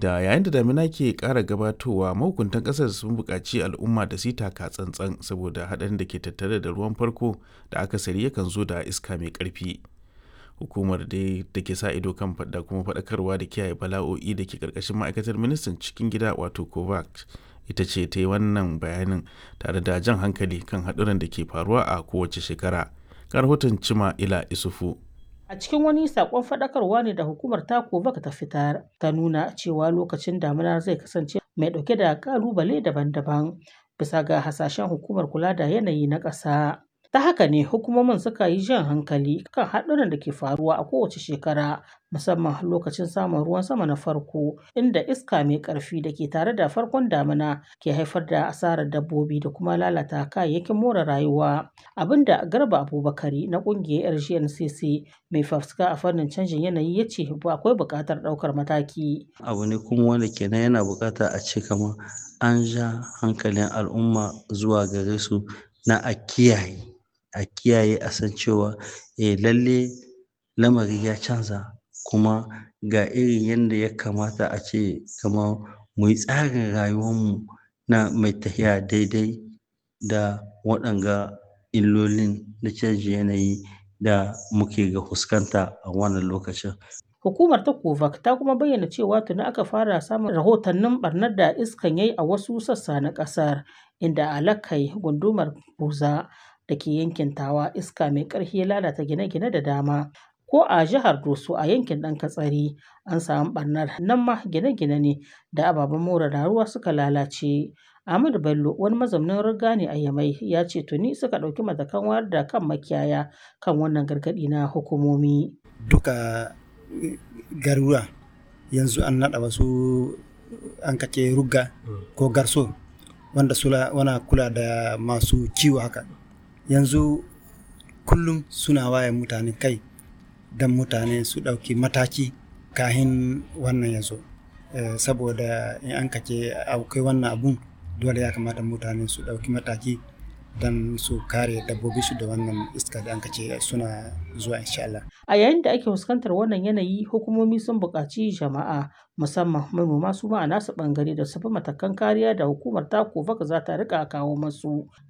inda yayin da damina ke ƙara gabatowa mahukuntan ƙasar sun buƙaci al'umma da su yi taka tsantsan saboda haɗarin da ke tattare da ruwan farko da akasari yakan zo da iska mai ƙarfi. Hukumar dai da ke sa ido kan da kuma faɗakarwa da kiyaye bala'o'i da ke ƙarƙashin ma'aikatar ministan cikin gida wato kovac ita ce ta yi wannan bayanin tare da jan hankali kan haɗuran da ke faruwa a kowace shekara. Ga rahoton Cima Ila Isufu. A cikin wani sakon faɗakarwa ne da hukumar ta Kovac ta fitar ta nuna cewa lokacin damina zai kasance mai ɗauke da ƙalubale daban-daban bisa ga hasashen hukumar kula da yanayi na ƙasa. Ta haka ne hukumomin suka yi jan hankali kan haɗuran da ke faruwa a kowace shekara musamman lokacin samun ruwan sama na farko inda iska mai ƙarfi da ke tare da farkon damina ke haifar da asarar dabbobi da kuma lalata kayayyakin more rayuwa abinda garba abubakari na ƙungiyar rgncc mai fafuska a fannin canjin yanayi ya ce akwai buƙatar ɗaukar mataki abu ne kuma wanda kenan yana buƙata a ce kamar an ja hankalin al'umma zuwa gare su na a kiyaye a kiyaye a san cewa eh lalle lamari ya canza kuma ga irin yadda ya kamata a ce kamar mu yi tsarin rayuwarmu na mai tafiya daidai da waɗanga illolin na canjin yanayi da muke ga fuskanta a wannan lokacin. Hukumar ta Kovac ta kuma bayyana cewa tuni aka fara samun rahotannin barnar da iskan yayi a wasu sassa na ƙasar inda a Lakai gundumar Buza da ke yankin Tawa iska mai ƙarfi ya lalata gine-gine da dama. Ko a jihar Doso a yankin ɗan Katsari an samu ɓarnar nan ma gine-gine ne da ababen more rayuwa suka lalace. Ahmadu Bello wani mazaunin riga ne a Yamai ya ce tuni suka ɗauki matakan wayar da kan makiyaya kan wannan gargaɗi na hukumomi. Duka garuruwa yanzu an naɗa wasu an kace rugga ko garso wanda sula wana kula da masu kiwo haka yanzu kullum suna waye mutane kai don mutane su ɗauki mataki kahin wannan ya zo saboda in an kace akwai wannan abun dole ya kamata mutane su ɗauki mataki don su kare dabbobi su da wannan iska da an kace suna zuwa insha Allah. A yayin da ake fuskantar wannan yanayi hukumomi sun buƙaci jama'a musamman manoma su ma a nasu ɓangare da su bi matakan kariya da hukumar ta za ta riƙa kawo masu